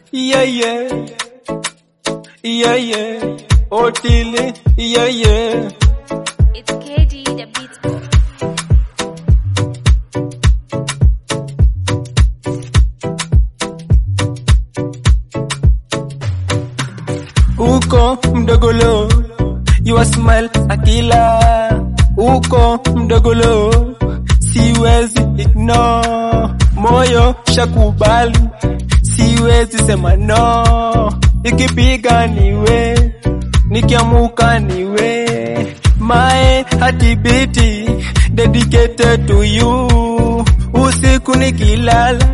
yeah, yeah, yeah, yeah, Otile, yeah, yeah. It's KD the beat boy. uko mdogolo your smile akila uko mdogolo siwezi ignore moyo shakubali siwezi sema no ikipiga niwe nikiamuka niwe my hatibiti dedicated to you usiku nikilala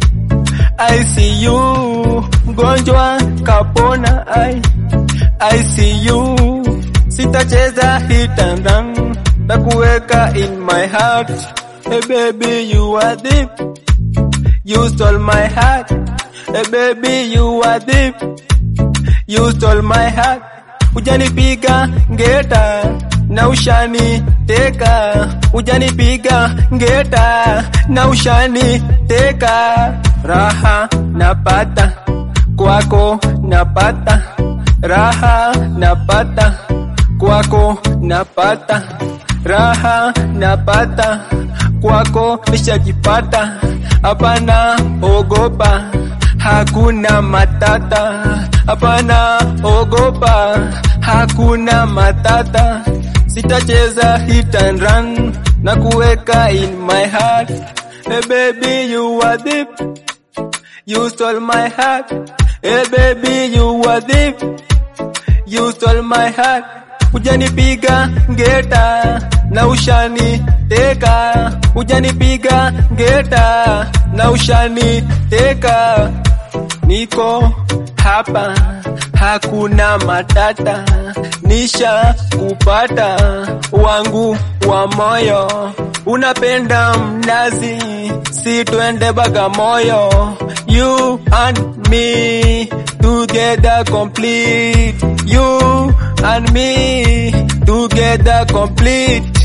I see you mgonjwa kapona I I see you sitacheza hit and run takuweka in my heart hey baby you are deep you stole my heart hey baby you are deep you stole my heart ujanipiga ngeta na ushani teka ujanipiga ngeta na ushani teka raha napata kwako napata raha napata kwako napata raha napata kwako nishajipata hapana ogopa hakuna matata hapana ogopa hakuna matata sitacheza hit and run na kuweka in my heart hey baby you are deep you stole my heart hey baby you are deep you stole my heart ujanipiga ngeta na ushani teka ujanipiga ngeta na ushani teka niko hapa hakuna matata nisha kupata wangu wa moyo unapenda mnazi si twende bagamoyo you and me together complete you and me together complete